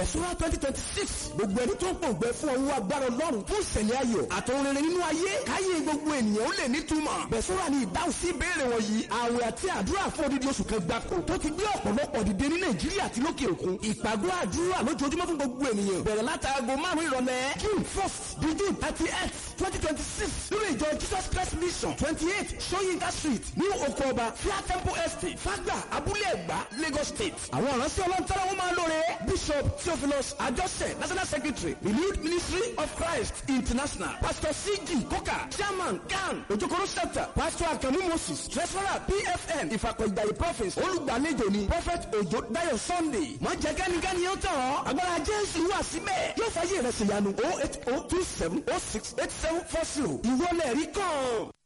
bẹ̀sùnà twenty twenty six gbogbo ẹni tó ń pòǹgbẹ fún ọwọ́ agbára ọlọ́run fún ìṣẹ̀lẹ̀ ayọ̀ àtòun rere nínú ayé káyé gbogbo ènìyàn ó lè nítumọ̀ bẹ̀sùnà ní ìdáhùn sí ìbéèrè wọ̀nyí àwẹ̀ àti àdúrà fún odidi oṣù kan gbáko tó ti gbé ọ̀pọ̀lọpọ̀ dìde ní nàìjíríà àti lókè òkun ìpàgọ́ àdúrà lójoojúmọ́ fún gbogbo ènìyàn bẹ̀rẹ̀ látàgò márùn-ún ìrọ̀lẹ́ june first di june thirty eight twenty twenty six nínú ìjọ jesus christ mission twenty eight soyinka street ní oko ọba fia temple estate fagba abúlé ẹ̀gbá lagos state àwọn ìránṣẹ́ ọlọ́ntara wọn máa lóore bishop theophilus ajọ́sẹ̀ national secretary renewed ministry of christ international pastor cg koka chairman kan ojokoro center pastor akamu moses treasurer pfn ìfàkọ̀ìgbàyè prophets olùgbàlejò ni prophet ojo dayo sunday má jẹ́ kẹ́nikẹ́ni yóò tọ̀ ọ́ agbára jésù wà síbẹ̀ yóò fàyè rẹ̀ ṣèyanu oh eight oh two seven oh six eight seven four zero ìwọlẹ̀ rí kàn.